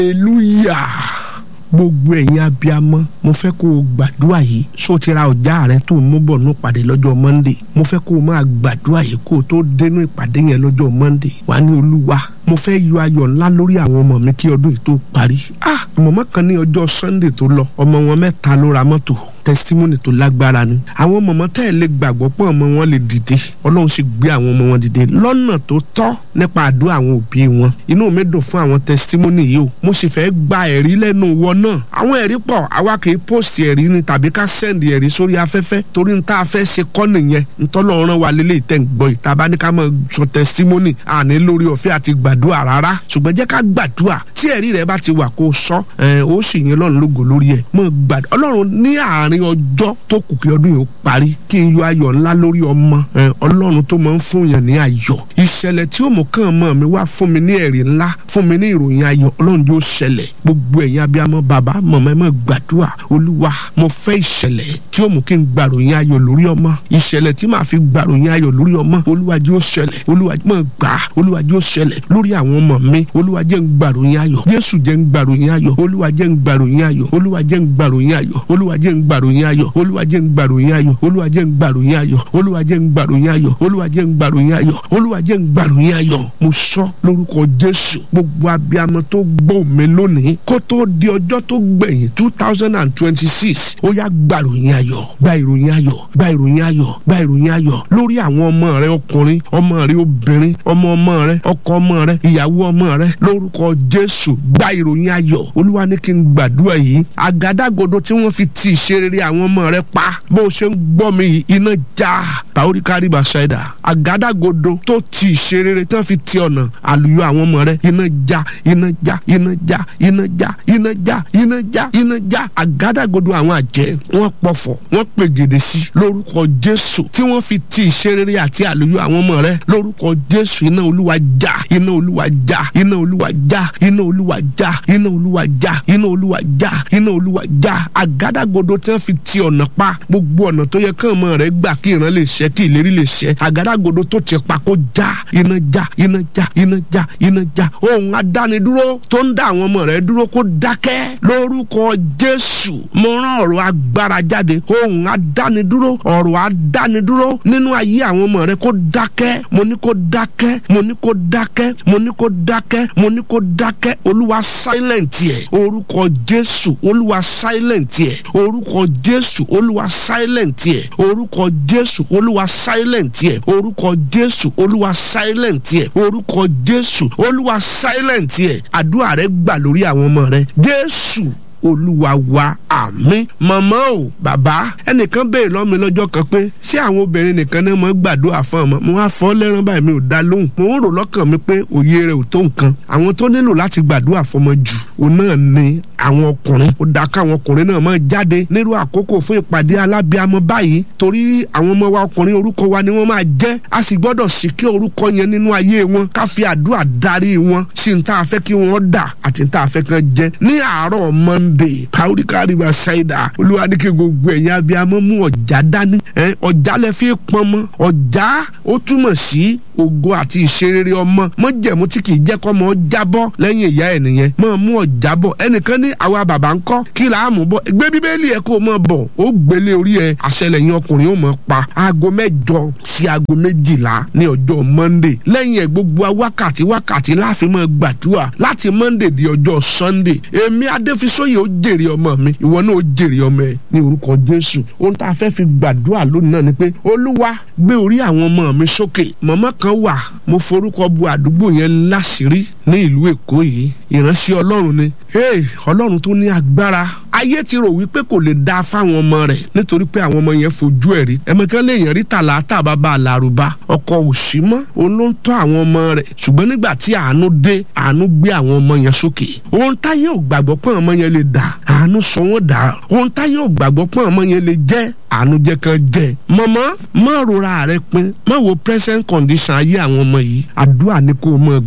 hallelujah gbogbo ẹ̀yin abiyamọ mo fẹ́ kó o gbàdúrà yìí só ti ra ọjà rẹ tó mú bọ̀ ní ìpàdé lọ́jọ́ monday mo fẹ́ kó o máa gbàdúrà yìí kó o tó dénú ìpàdé yẹn lọ́jọ́ monday wà ní olúwa mo fẹ́ yọ ayọ̀ ńlá lórí àwọn ọmọ mi kí ọdún yìí tó parí ah mọ̀mọ́ kan ní ọjọ́ sunday tó lọ ọmọ wọn mẹ́ta ló ra mọ́tò testimony tó lágbára ni àwọn mọ̀mọ́ tẹ́ ẹ̀ lè gbàgbọ́ pé ọmọ wọn lè dìde ọlọ́run sì gbé àwọn ọmọ wọn dìde lọ́nà tó tọ́ nípa àdúrà àwọn òbí wọn inú mi dùn fún àwọn testimony yìí o mo sì fẹ́ gba ẹ̀rí lẹ́nu wọn náà àwọn ẹ̀rí pọ̀ àwa kì í post ẹ̀rí ni tàbí ká send ẹ̀rí sórí afẹ́fẹ́ torí n tá a fẹ́ ṣe kọ́ nìyẹn ntọ́lọ́run wa lélẹ̀ ìtẹ̀ ń gbọ́ ìta bá ní ká máa sọ testimony àní lórí ọ̀fẹ́ àti gbàdúrà rárá ṣùgbọ́n jẹ́ ká gbàdúrà tí ẹ̀rí rẹ bá ti wà kó sọ ẹ̀ ó sì yẹn lọ́run lógo lórí ẹ̀ mọ̀ gbàdúrà ọlọ́run ní àárín ọjọ́ tó kù kí ọdún yìí ó parí kí n yọ ayọ̀ ńlá lórí ọmọ ọlọ́run tó máa ń fún yàn ní ayọ̀ ìṣẹ̀lẹ̀ tí ó mú kàn mọ́ mi wá fún mi ní ẹ̀rí ńlá fún mi ní ìròyìn ayọ̀ ọlọ́run yóò ṣẹlẹ̀ gbogbo ẹ̀yin abiyamọ bàbá mọ̀mọ́ ẹ máa gbàdúrà olúwa mo fẹ́ ìṣẹ̀lẹ̀ tí ó mú kí n gbàròyìn ayọ̀ lórí ọmọ ìṣẹ̀lẹ̀ tí màá fi gbàròyìn ayọ̀ lórí ọmọ olúwa yóò ṣẹlẹ̀ olúwa máa gbà olúwa yóò ṣẹlẹ̀ lórí àwọn ọmọ mi olúwa jẹ́ ń gbàròyìn ayọ̀ jésù jẹ́ ń gbàròyìn ayọ̀ olúwa jẹ́ ń gbàròyìn ayọ̀ olúwa jẹ́ ń gbàròyìn ayọ̀ olúwa jẹ́ ń gbàròyìn ayọ̀ olúwa jẹ́ ń gbàròyìn ayọ̀ olúwa jẹ́ ń gbàròyìn ayọ̀ olúwa jẹ́ ń gbàròyìn ayọ̀ olúwa jẹ́ ń gbàròyìn ayọ̀ olúwa jẹ́ ń gbàròyìn ayọ̀ mo sọ lórúkọ jésù gbogbo abiyamọ tó gbọ́ mi lónìí kó tó di ọjọ́ tó gbẹ̀yìn two thousand and twenty six ó yá gbàròyìn ayọ̀ gba ìròyìn ayọ̀ gba ìròyìn ayọ̀ gba ìròyìn ayọ̀ lórí àwọn ọmọ rẹ ọkùnrin ọmọ rẹ obìnrin ọmọ ọmọ rẹ ọkọ ọmọ rẹ ìyàwó ọmọ rẹ lórúkọ jésù gba ìròyìn ayọ̀ olúwa ní kí n gbàdúrà yìí àgádágodo tí wọ́n fi ti ìṣerere àwọn ọmọ rẹ pa bó o ṣe ń gbọ́ mi yìí iná já bàórí kárí bàṣẹ́dà àgádágodo tó ti ìṣerere tí wọ́n fi ti ọ̀nà àlùyọ àwọn ọmọ rẹ iná já iná já iná já iná já iná já iná já iná já àgádágodo àwọn àjẹ́ wọ́n pọ̀fọ̀ wọ́n pègèdè sí lórúkọ jésù tí wọ́n fi ti ìṣerere àti àlùyọ àwọn ọmọ rẹ lórúkọ jésù iná olúwa já iná olúwa já iná olúwa já iná olúwa já iná olúwa já iná olúwa já iná olúwa já àgádágodo tí wọ́n fi ti ọ̀nà pa gbogbo ọ̀nà tó yẹ kán ọmọ rẹ gbà kí ìran lè ṣẹ kí ìlérí lè ṣẹ àgádágodo tó ti pa kó já iná já iná já iná já iná já ohun adánidúró tó ń dá àwọn ọmọ rẹ dúró kó dákẹ́ lórúkọ jésù mo rán ọ̀rọ̀ agbára jáde ohun adánidúró ọ̀rọ̀ adánidúró nínú ayé àwọn ọmọ rẹ kó dákẹ́ mo ní kó dákẹ́ mo ní kó dákẹ́ mo ní kó dákẹ́ mo ní kó dákẹ́ olúwa silent yẹ orúkọ jésù olúwa silent yẹ orúkọ jésù olúwa silent yẹ orúkọ jésù olúwa silent yẹ orúkọ jésù olúwa silent yẹ orúkọ jésù olúwa silent yẹ àdúrà rẹ gbà lórí àwọn ọmọ rẹ jésù olúwa wa àmín màmá o bàbá ẹnìkan béèrè lọ́mi lọ́jọ́ kan pé ṣé àwọn obìnrin nìkan náà mọ̀ gbàdúrà fún ọmọ mo wá fọ́ lẹ́rán báyìí mi ò dá lóhùn mo ń rò lọ́kàn mi pé òye rẹ̀ ò tó nǹkan àwọn tó nílò láti gbàdúrà fọmọ jù òun náà ni àwọn ọkùnrin ó dá káwọn ọkùnrin náà máa jáde nírú àkókò fún ìpàdé alábíàmọ báyìí torí àwọn ọmọ wa ọkùnrin orúkọ wa ni wọ́n máa jẹ́ a sì gbọ́dọ̀ sì kí orúkọ yẹn nínú ayé wọn ká fi àdúrà darí wọn sí ní tá a fẹ́ kí wọ́n dà àti ní tá a fẹ́ kí wọ́n jẹ́ ní àárọ̀ monday pàóríkà rìbá ṣáìdà olúwa ní kí gbogbo ẹ̀yin abiyamọ mú ọ̀já dání ọ̀já lẹ fi pọn mọ́ ọ̀já ó túmọ̀ sí ògo àti ìṣerere ọmọ mọ́jẹ̀mú tí kì í jẹ́ kọ́ mọ́ jábọ́ lẹ́yìn ìyá ẹ̀ nìyẹn mọ́ mú ọ̀já bọ̀ ẹnìkan ní àwa bàbá ń kọ́ kí là á mú bọ̀ gbé bíbélì ẹ̀ kó o mọ̀ bọ̀ ó gbélé orí ẹ̀ àṣẹlẹ̀yìn ọkùnrin ó mọ̀ pa aago mẹ́jọ sí aago méjìlá ní ọjọ́ monday lẹ́yìn ẹ̀ gbogbo wákàtí wákàtí láàfin mọ́ gbàdúrà láti monday di ọjọ́ sunday èmi adéfisóyè ó jèrè ọmọ mi ìwọ náà ó jèrè ọmọ ẹ ní orúkọ jésù ohun tá a fẹ́ fi gbàdúrà lónìí náà ni pé olúwa gbé orí àwọn ọmọ mi sókè mọ̀mọ́ kan wà mo forúkọ bu àdúgbò yẹn láṣìírí ní ìlú èkó yìí ìránṣẹ́ ọlọ́run ni hey ọlọ́run tó ní agbára ayé ti rò wípé kò lè dáa fáwọn ọmọ rẹ̀ nítorí pé àwọn ọmọ yẹn fojú ẹ̀ rí ẹ̀mẹ̀kan lè yàn rí tàlátà bàbá àlàrúbá ọkọ òsì mọ́ òun ló ń tọ́ àwọn ọmọ rẹ̀ ṣùgbọ́n nígbà tí àánú dé àánú gbé àwọn ọmọ yẹn sókè ohun táyé ò gbàgbọ́ pé ọmọ yẹn lè dà àánú sọ wọ́n dà ohun táyé ò gbàgbọ́ pé ọmọ yẹn lè jẹ́ àánú jẹ́ kan jẹ́ mọ̀mọ́ má rora rẹ pin má wo present condition ayé àwọn ọmọ yìí àdúrà ni kò mọ̀ gbà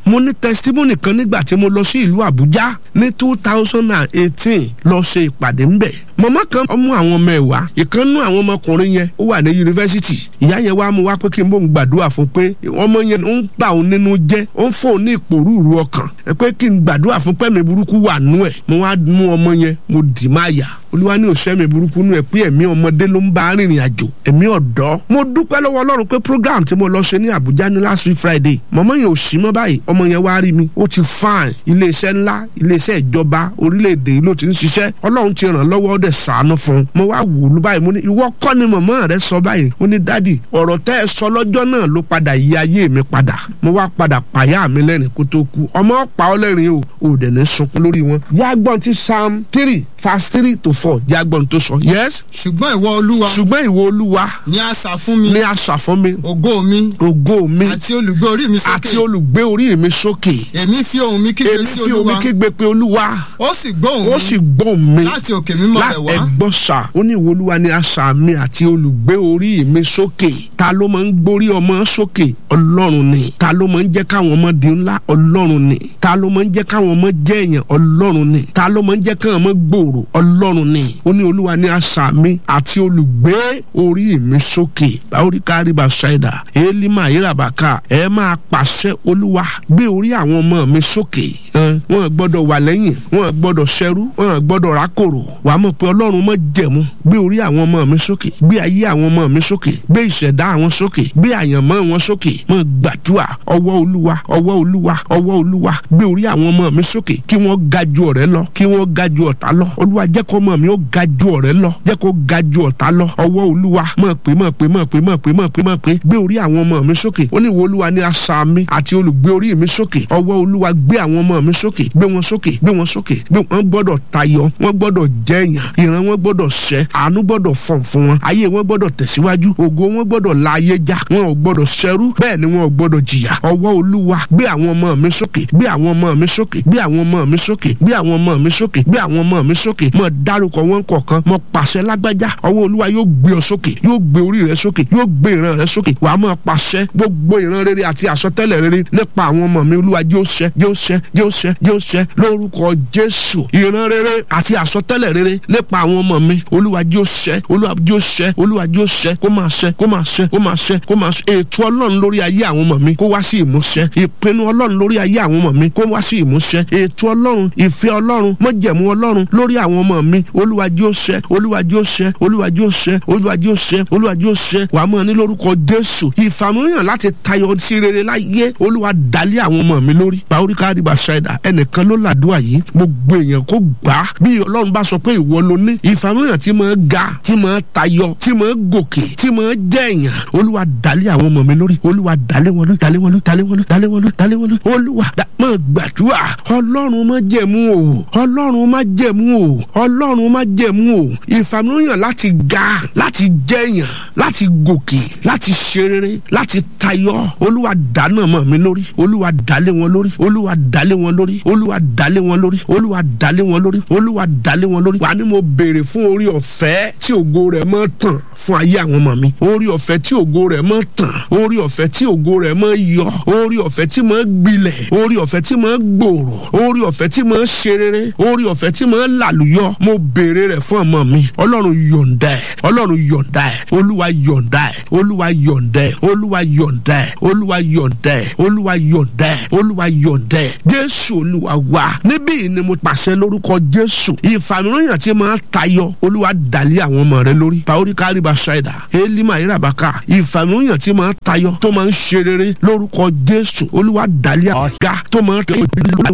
mo ní testimony kan nígbà tí mo lọ sí ìlú àbújá ní two thousand and eighteen lọ ṣe ìpàdé ńbẹ̀ màmá kan ọmọ àwọn ọmọ ẹ̀ wá ìkànnú àwọn ọmọkùnrin yẹn ó wà ní yunifásitì ìyá yẹn wá mú wá pé kí n bò ń gbàdúrà fún pé ọmọ yẹn ń bà òun nínú jẹ́ ó ń fò ní ìpòrúurú ọkàn ẹ pé kí n gbàdúrà fún pẹ́mi burúkú wà nú ẹ̀ mo wá mú ọmọ yẹn mo dì má yà olúwa ní òṣèmí burúkú nú ẹ pé ẹ̀mí ọmọdé ló ń bá rìnrìn àjò ẹ̀mí ọ̀dọ́ mo dúpẹ́ lọ́wọ́ ọlọ́run pé program tí mo lọ ṣe ní àbújá ní last week friday mọ̀mọ́ yẹn ò sí mọ́ báyìí ọmọ yẹn wá rí mi ó ti fine iléeṣẹ́ ńlá iléeṣẹ́ ìjọba orílẹ̀-èdè yìí ló ti ń ṣiṣẹ́ ọlọ́run ti ràn lọ́wọ́ ó dẹ̀ ṣàánú fún un mo wá wò ó báyìí mo ní ìwọ kọ́ ni mọ̀mọ́ rẹ sọ báyìí ó ní dádì ọ̀rọ̀ tẹ́ ẹ sọ lọ́jọ́ náà ló padà yí ayé mi padà mo wá padà pàyà mi lẹ́rìn kó tó kú ọmọ pa ọ́ lẹ́rìn o ò dẹ̀ ní sunkún lórí wọn. yàgbọ́n ti psalm three verse three to four yàgbọ́n tó sọ yes. ṣùgbọ́n ìwọ olúwa ṣùgbọ́n ìwọ olúwa ni asà fún mi ní àṣà fún mi ògo mi ògo mi àti olùgbé orí mi sókè àti olùgbé orí mi sókè èmi fi ohùn mi kígbe èmi sí fi omi olúwa kígbe pé olúwa ó sì gbóhùn ó mi sì gbọ́ mi láti òkè mímọ́ rẹ̀ wá ẹgbọ́n sà ó ní ìwọ olúwa ni àṣà mi àti olùgbé orí mi sókè ta ló máa ń gbórí ọmọ sókè ọlọ́run ni ta ló máa ń jẹ́ káwọn ọmọ di ńlá ọlọ́run ni ta ló máa ń jẹ́ káwọn ọmọ jẹ́ èèyàn ọlọ́run ni ta ló máa ń jẹ́ káwọn ọmọ gbòòrò ọlọ́run ni ó ní olúwa ni àṣà mi àti olùgbé orí mi sókè báwórí kárí bá ṣáìdà élímà yírabàkà ẹ máa pàṣẹ olúwa gbé orí àwọn ọmọ mi sókè ẹ, wọn gbọ́dọ̀ wà lẹ́yìn wọn gbọ́dọ̀ ṣẹrú wọn gbọ́dọ̀ rákòrò wàá mọ̀ pé ọlọ́run mọ̀ jẹ̀mú gbé orí àwọn ọmọ mi sókè gbé ayé àwọn ọmọ mi sókè gbé ìṣẹ̀dá àwọn sókè gbé àyànmọ́ wọn sókè mọ̀ gbàdúrà ọwọ́ olúwa ọwọ́ olúwa ọwọ́ olúwa gbé orí àwọn ọmọ mi sókè kí wọ́n ga ju ọ̀rẹ́ lọ kí wọ́n ga ju ọ̀tá lọ olúwa jẹ́ kó ọmọ mi ó ga ju ọ̀rẹ́ lọ jẹ́ kó ga ju ọ̀tá lọ ọwọ́ olúwa mọ̀ pé mọ̀ pé mọ̀ pé mọ̀ pé mọ̀ pé mọ̀ pé gbé orí àwọn ọmọ mi sókè ó ní ìwọ olúwa ní asà mi àti olùgbé orí mi sókè ọwọ́ olúwa gbé àwọn ọmọ mi sókè gbé wọn sókè gbé wọn sókè gbé wọn gbọ́dọ̀ tayọ wọn gbọ́dọ̀ jẹyàn ìran wọn gbọ́dọ̀ ṣẹ àánú gbọ́dọ̀ fọ̀n fún wọn ayé wọn gbọ́dọ̀ tẹ̀síwájú ògo wọn gbọ́dọ̀ la ayé já wọn ò gbọ́dọ̀ ṣẹrú bẹ́ẹ̀ ni wọn ò gbọ́dọ̀ jìyà ọwọ́ olúwa gbé àwọn ọmọ mi sókè gbé àwọn ọmọ mi sókè gbé àwọn ọmọ mi sókè gbé àwọn ọmọ mi sókè gbé àwọn ọmọ mi sókè mọ dárúkọ wọn kọ̀ọ̀kan mọ pàṣẹ lágbájá ọwọ́ olúwa yóò gbé ọ sókè yóò gbé orí rẹ sókè yóò gbé ìran rẹ sókè wàá mọ pàṣẹ gbogbo ìran rere àti àsọtẹ́lẹ̀ rere nípa àwọn ọmọ mi olúwa yóò ṣẹ yóò ṣẹ yóò ṣẹ yóò ṣẹ lórúkọ jésù ìran rere àti àsọtẹ́lẹ̀ rere nípa àwọn ọmọ mi olúwa yóò ṣẹ olúwa yóò ṣẹ olúwa yóò ṣẹ kó máa ṣẹ kó máa ṣẹ kó máa ṣẹ kó máa ṣẹ ètò ọlọ́run lórí ayé àwọn ọmọ mi kó wá sí ìmúṣẹ ìpinnu ọlọ́run lórí ayé àwọn ọmọ mi kó wá sí ìmúṣẹ ètò ọlọ́run ìfẹ́ ọlọ́run mọ́jẹ̀mú ọlọ́run lórí àwọn ọmọ mi olúwa yóò ṣẹ olúwa yóò ṣẹ olúwa yóò ṣẹ olúwa yóò ṣẹ olúwa yóò ṣẹ wàá mọ̀ ní lórúkọ jésù ìfàmúyàn láti tayọ sí rere láyé olúwa dálé àwọn ọmọ mi lórí báwóríkà àdìbà ṣáìdà ẹnìkan ló làdúrà yìí gbogbo èèyàn kó gbà á bí ọlọ́run bá sọ pé ìwọ ló ní ìfàmúyàn tí máa ga tí máa tayọ tí máa gòkè tí máa jẹ́ èèyàn olúwa dálé àwọn ọmọ mi lórí olúwa dálé wọn lórí dálé wọn lórí dálé wọn lórí dálé wọn lórí dálé wọn lórí olúwa dá máa gbàdúrà ọlọ́run má jẹ̀mú o ọlọ́run má jẹ̀mú o ọlọ́run má jẹ̀mú o ìfàmúyàn láti ga láti jẹ́yàn láti gòkè láti ṣe rere láti tayọ olúwa dáná mọ́ mi lórí olúwa dálé wọn lórí olúwa dálé wọn lórí olúwa dálé wọn lórí olúwa dálé wọn lórí olúwa dálé wọn lórí wà ní mo béèrè fún orí ọ̀fẹ́ tí ògo rẹ̀ mọ́ tàn fún ayé àwọn ọmọ mi orí ọ̀fẹ́ tí ògo rẹ̀ mọ́ tàn orí ọ̀fẹ́ tí ògo rẹ̀ mọ́ yọ orí ọ̀fẹ́ tí mọ́ gbilẹ̀ orí ọ̀fẹ́ tí mọ́ gbòòrò orí ọ̀fẹ́ tí mọ́ ṣe rere orí ọ̀fẹ́ tí mọ́ làlùyọ mo béèrè rẹ̀ fún ọmọ mi ọlọ́run yọ̀ǹda ẹ̀ ọlọ́run yọ̀ǹda ẹ̀ olúwa yọ̀ǹda ẹ̀ olúwa yọ̀ǹda ẹ̀ olúwa yọ̀ǹda ẹ̀ olúwa yọ̀ǹda ẹ̀ olúwa yọ̀ǹda ẹ̀ olúwa yọ̀ǹda ẹ̀ jésù olúwa wá níbí ni mo pàṣẹ lórúkọ jésù ìfàmìlóyàn tí máa tayọ olúwa dàlí àwọn ọmọ rẹ lórí paori kárìbà ṣáìdà elima irabaka ìfàmìlóyàn tí máa tayọ tó máa ń ṣe rere lórúkọ jésù olúwa dàlí àga tó máa tayọ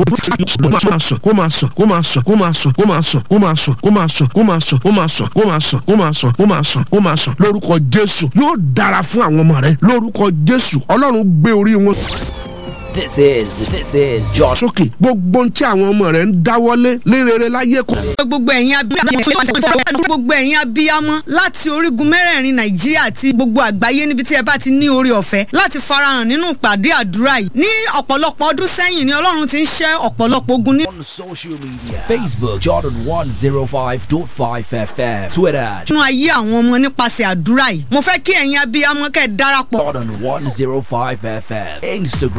kó máa sàn kó máa sàn kó máa sàn kó máa sàn kó máa sàn kó máa sàn kó máa sàn kó máa sàn kó máa sàn kó máa sàn kó máa sàn kó máa sàn lórúkọ jésù yóò dára fún àwọn ọmọ rẹ lórúkọ jésù ọlọ́run gbé orí wọn This is this is Josh. sókè gbogbo ohun tí àwọn ọmọ rẹ ń dáwọ́lé lérere láyé kò. gbogbo ẹ̀yin abiyamọ gbogbo ẹ̀yin abiyamọ láti orígun mẹ́rẹ̀ẹ̀rin nàìjíríà àti gbogbo àgbáyé níbi tí ẹ bá ti ní orí ọ̀fẹ́ láti farahàn nínú ìpàdé àdúrà yìí ní ọ̀pọ̀lọpọ̀ ọdún sẹ́yìn ni ọlọ́run ti ń ṣẹ́ ọ̀pọ̀lọpọ̀ ogun ní. On social media Facebook Jordan 105.5 FM Twitter nínú ayé àwọn ọmọ nípasẹ̀ àdúrà yìí mo fẹ́ kí ẹ̀yin abiyamọ kẹ́ ẹ darapọ̀ Jordan 105 FM Instagram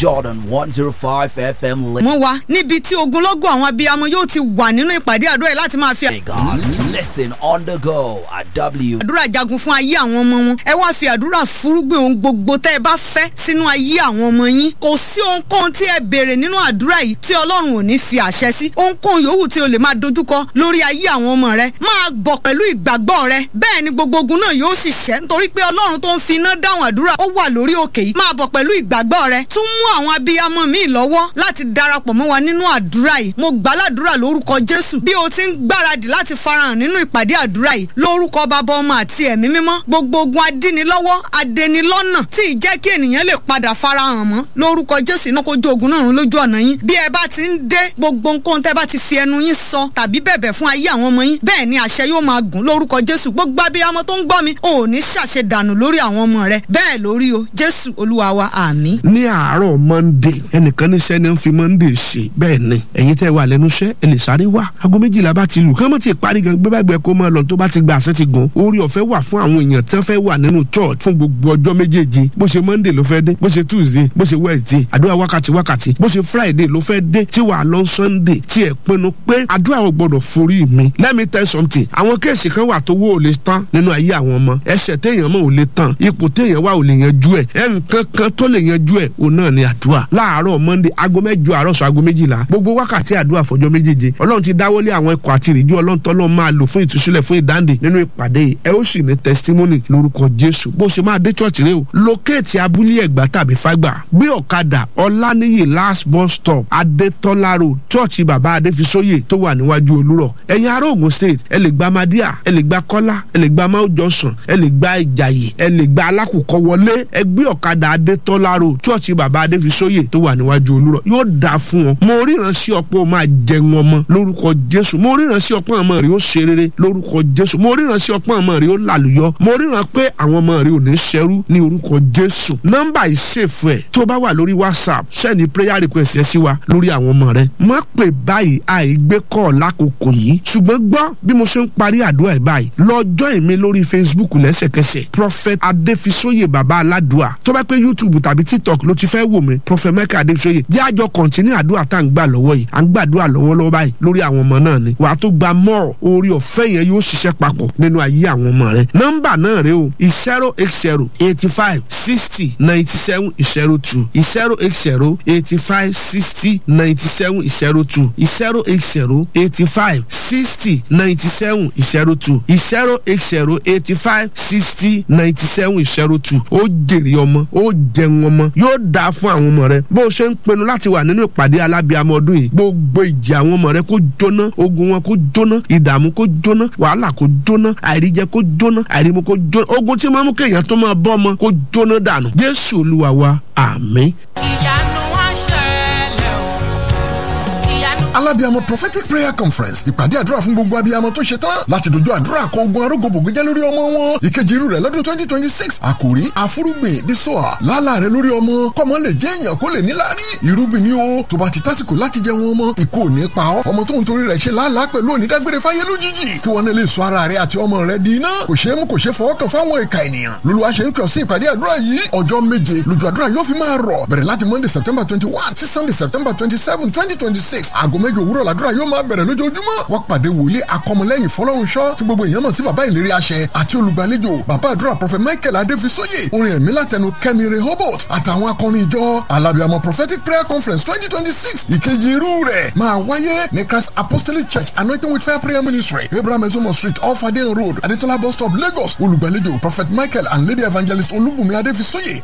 Jordan 105 FM mọ́ wa níbi tí ogunlọ́gọ̀ àwọn abiyamọ yóò ti wà nínú ìpàdé àdúrà yìí láti máa fi Lagos. Listen on the go at W. àdúrà jagun fún ayé àwọn ọmọ wọn ẹ wá fi àdúrà fúrúgbìn ohun gbogbo tẹ́ ẹ bá fẹ́ sínú ayé àwọn ọmọ yín kò sí ohunkóhun tí ẹ béèrè nínú àdúrà yìí tí ọlọ́run ò ní fi àṣẹ sí ohunkóhun yòówù tí o lè máa dojúkọ lórí ayé àwọn ọmọ rẹ máa bọ̀ pẹ̀lú ìgbàgbọ́ rẹ bẹ́ẹ̀ ni gbogbo ogun náà yóò sì ṣẹ́ nítorí pé ọlọ́run tó ń fi iná dáhùn àdúrà ó wà lórí òkè yìí máa bọ̀ pẹ̀lú ìgbàgbọ́ rẹ tún mú àwọn abiyamọ míì lọ́wọ́ láti darapọ̀ mọ́ wa nínú àdúrà yìí mo gbàládùra lórúkọ jésù bí o ti ń gbáradì láti farahàn nínú ìpàdé àdúrà yìí lórúkọ bàbá ọmọ àti ẹ̀mí mímọ́ gbogbo ogun adínilọ́wọ́ adẹnilọ́nà tí ì jẹ́ kí ènìyàn lè padà farahàn mọ́ lórúkọ jésù iná kó jó ogun náà run lójú ọ̀nà yín bí ẹ bá ti ń dé gbogbo nǹkan tẹ́ bá ti fi ẹnu yín sọ tàbí bẹ̀bẹ̀ fún ayé àwọn ọmọ yín bẹ́ẹ̀ ni àṣẹ yóò máa gùn lórúkọ jésù gbogbo abiyamọ tó ń gbọ́ mi ò ní ṣàṣe dànù lórí àwọn ọmọ rẹ bẹ́ẹ̀ lórí o jésù olúwa wa àmín. ní àárọ̀ monday ẹnìkan níṣẹ́ ni ń fi monday ṣe bẹ́ẹ̀ ni ẹ̀yin tẹ́ wà lẹ́nu iṣẹ́ ẹ lè sáré wá aago méjìlá bá ti lù kí wọ́n ti parí gan gbé bàgbẹ́ kó máa lọ tó bá ti gba àṣẹ ti gùn orí ọ̀fẹ́ wà fún àwọn èèyàn tẹ́ fẹ́ wà nínú church fún gbogbo ọjọ́ méjèèje bó ṣe monday ló fẹ́ dé bó ṣe tuesday bó ṣe wednesday àdúrà wákàtí wákàtí bó ṣe friday ló fẹ́ dé tí wàá lọ sunday tí ẹ pinnu pé àdúrà ò gbọdọ̀ forí mi let me tell something àwọn kéèsì kan wà tó wó ò lè tán nínú ayé àwọn ọmọ ẹsẹ̀ téèyàn mọ̀ ò lè tán ipò téèyàn wà ò lè yanjú ẹ̀ ẹ̀ nǹkan kan tó lè yanjú ẹ̀ òun náà ni àdúrà láàárọ̀ monday aago mẹ́jọ àárọ̀ sọ aago méjìlá gbogbo wákàtí àdúrà fọjọ́ méjèèje ọlọ́run ti dáwọ́lé àwọn ikọ̀ àti ìrìjú ọlọ́run tọ́lọ́ máa lò fún ìtúsílẹ̀ fún ìdáǹdè nínú ìpàdé yìí ẹ ó sì ní testimony lórúkọ jésù bó ṣe máa dé church rẹ o lókèétì abúlé ẹ̀gbá tàbí fágbà gbé ọ̀kadà ọláníyì last bus stop adétọ́lá road church bàbá adéfisóyè tó wà níwájú olúrọ̀ ẹ̀yin ará ògùn state ẹ lè gba madia ẹ lè gba kọ́lá ẹ lè gba mount johnson ẹ lè gba ìjàyè ẹ lè gba alákùkọ wọlé ẹ gbé ọ̀kadà adétọ́lá road church bàbá adéfisóyè tó wà níwájú olúrọ̀ yóò dáa fún ọ mo ríran sí ọ̀pọ̀ o máa jẹun ọmọ lórúkọ jésù mo ríran sí ọ̀pọ̀ ọmọ rẹ ó ṣe rere lórúkọ jésù mo ríran sí ọ̀pọ̀ ọmọ rẹ ó làlùyọ mo ríran pé àwọn ọmọ rẹ ò ní ṣẹrú ní orúkọ jésù nọ́mbà ìṣèfù ẹ tó bá wà lórí whatsapp sẹ́ni prayer request ẹ sí wa lórí àwọn ọmọ rẹ má pè báyìí àìgbé kọ́ lákòókò yìí ṣùgbọ́n gbọ́ bí mo ṣe ń parí àdúrà ẹ̀ báyìí lọ́jọ́ ìmí lórí facebook lẹ́sẹ̀kẹsẹ̀ prophet adéfisóyè baba aládùá tó bá pé youtube tàbí tiktok ló ti fẹ́ wò mí prophet michael adéfisóyè jẹ́ àjọ kọ̀ǹtínú àdúrà tá à ń gbà lọ́wọ́ yìí à ń gbàdúrà lọ́wọ́lọ́wọ́ báyìí lórí àwọn ọmọ náà ni wàá tó gba mọ́ orí ọ̀fẹ́ yẹn yóò ṣiṣẹ́ papọ̀ nínú ayé àwọn ọmọ rẹ nọ́mbà náà rẹ o zero eight zero eighty five sixty ninety seven zero two zero eight zero eighty five sixty ninety seven zero two zero eight zero eighty five sixty ninety seven zero two zero eight zero eighty five sixty ninety seven zero two ó jèrè ọmọ ó jẹun ọmọ yóò dáa fún àwọn ọmọ rẹ bó o ṣe ń pinnu láti wà nínú ìpàdé alábíàmọ ọdún yìí gbogbo ìjà àwọn ọmọ rẹ kó jóná ogun wọn kó jóná ìdààmú kó jóná wàhálà kó jóná àìríjẹ kó jóná àìrímu kó jóná ogun tí máa mú kéèyàn tó máa bọ́ ọmọ kó jóná dànù jésù olúwa wa àmín. ìyanu wá ṣẹlẹ̀ o ìyanu. alábíàmọ prophetic prayer conference ìpàdé àdúrà fún gbogbo abiyamọ tó ṣe tán láti dojú àdúrà kọ ogun arógbòbògbé jẹ́ lórí ọmọ wọn ìkejì irú rẹ̀ lọ́dún twenty twenty six àkòrí àfúrúgbìn bí sọ́à lálà rẹ̀ lórí ọmọ kọ́mọ lè jẹ́ èèyàn kó lè níláárí irúgbìn ni o tó bá ti tásìkò láti jẹ wọn ọmọ ìkó ò ní pa ọ́ ọmọ tó ń torí rẹ̀ ṣe lálàá pẹ̀lú onídágbére fáyé lójijì kí wọn náà lè sọ ara rẹ̀ àti ọmọ rẹ̀ di iná kò ṣeé mú kò ṣeé fọwọ́ kàn fáwọn ìka ènìyàn lolúwa ṣe ń pè ọ́ sí ìpàdé àdúrà yìí ọjọ́ méje lójú àdúrà yóò fi máa rọ̀ bẹ̀rẹ̀ láti monday september twenty one sí sunday september twenty seven twenty twenty six aago méje òwúrọ̀ làdúrà yóò máa bẹ̀rẹ̀ lójoojúmọ́ wọ́n pàdé wòlíì akọmọlẹ́yìn fọlọ́runṣọ́ tí gbogbo èèyàn mọ̀ sí bàbá ìlérí àṣẹ àti olùgbàlejò bàbá àdúrà prọfẹ michael adéfisóyè orin ẹ̀mí látẹnu kẹ́mi rehoboth àtàwọn akọrin ìjọ alábìàmọ prophetic prayer conference twenty twenty six ìkejì irú rẹ̀ máa wáyé ní christ apostolic church anointing with fire prayer ministry abraham ezomo street off adeyan road adetola bus stop lagos olùgbàlejò prophet michael and lady evangelist olúbùnmi adéfisóyè